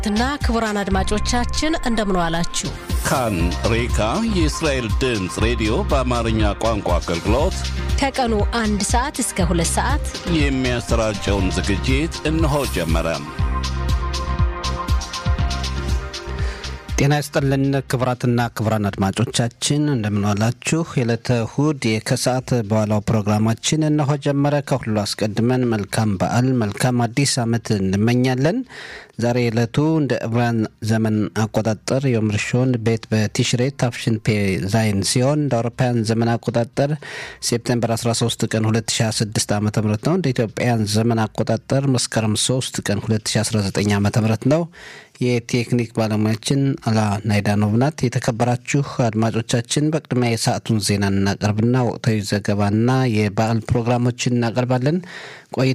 እና ክቡራን አድማጮቻችን እንደምን ዋላችሁ። ካን ሬካ የእስራኤል ድምፅ ሬዲዮ በአማርኛ ቋንቋ አገልግሎት ከቀኑ አንድ ሰዓት እስከ ሁለት ሰዓት የሚያሰራጨውን ዝግጅት እነሆ ጀመረ። ጤና ይስጥልን ክቡራትና ክቡራን አድማጮቻችን እንደምንዋላችሁ። የዕለተ እሁድ ከሰዓት በኋላው ፕሮግራማችን እነሆ ጀመረ። ከሁሉ አስቀድመን መልካም በዓል መልካም አዲስ ዓመት እንመኛለን። ዛሬ ዕለቱ እንደ ዕብራን ዘመን አቆጣጠር ዮም ርሾን ቤት በቲሽሬ ታፍሽን ፔ ዛይን ሲሆን እንደ አውሮፓውያን ዘመን አቆጣጠር ሴፕቴምበር 13 ቀን 2026 ዓ ም ነው። እንደ ኢትዮጵያውያን ዘመን አቆጣጠር መስከረም 3 ቀን 2019 ዓ ም ነው። የቴክኒክ ባለሙያችን አላ ናይዳኖቭ ናት። የተከበራችሁ አድማጮቻችን በቅድሚያ የሰዓቱን ዜና እናቀርብና ወቅታዊ ዘገባና የበዓል ፕሮግራሞችን እናቀርባለን። ቆይ